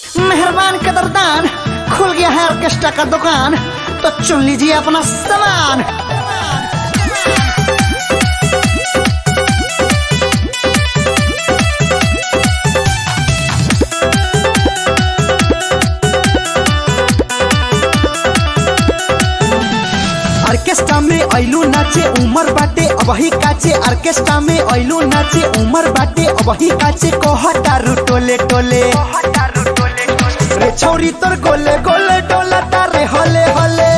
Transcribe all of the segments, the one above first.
मेहरबान कदरदान खुल गया है ऑर्केस्ट्रा का दुकान तो चुन लीजिए अपना सामान ऑर्केस्ट्रा में ऐलू नाचे उमर बाटे अबही काचे ऑर्केस्ट्रा में ऐलू नाचे उमर बाटे अबही काचे कहतारू टोले टोले रे छौरी तोर गोले गोले डोला तारे हले हले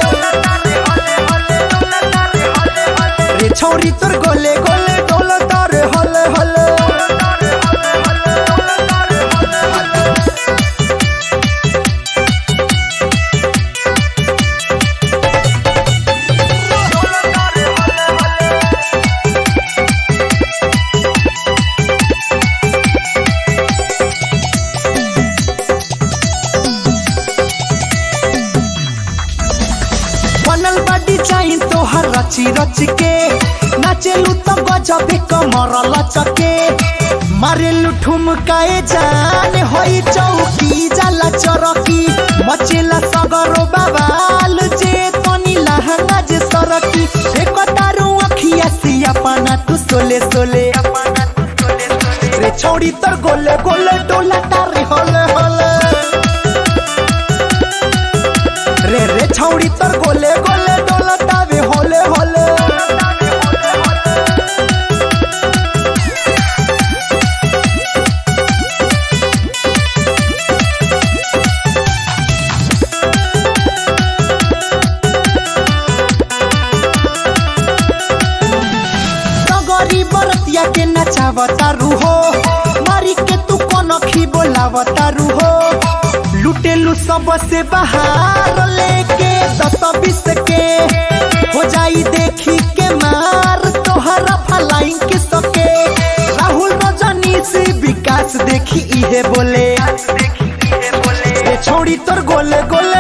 रे छौरी तोर गोले गोले डोला तारे हले हले बनल बाडी चाही तोहर रची रच के नाचेलू तो गजबे कमर लचके मारेलू ठुमकाए जान होई चौकी जाला चरकी मचेला सगरो बाबाल जे तनी लहंगा जे सरकी एक तारू अखिया सिया पाना तू सोले सोले रे छोड़ी तर गोले गोले डोला तारे होले होले रे रे छौड़ी तर गोले गोले डोलतावे होले होले तगरी बरतिया के नचावतारू हो मारी के तू कनखी बोलावतारू हो लुटेलू सबसे बाहर लेके दस बीस के हो जाई देखी के मार तोहरा फलाइन के सके राहुल रजनी से विकास देखी इहे बोले ए छोड़ी तोर गोले गोले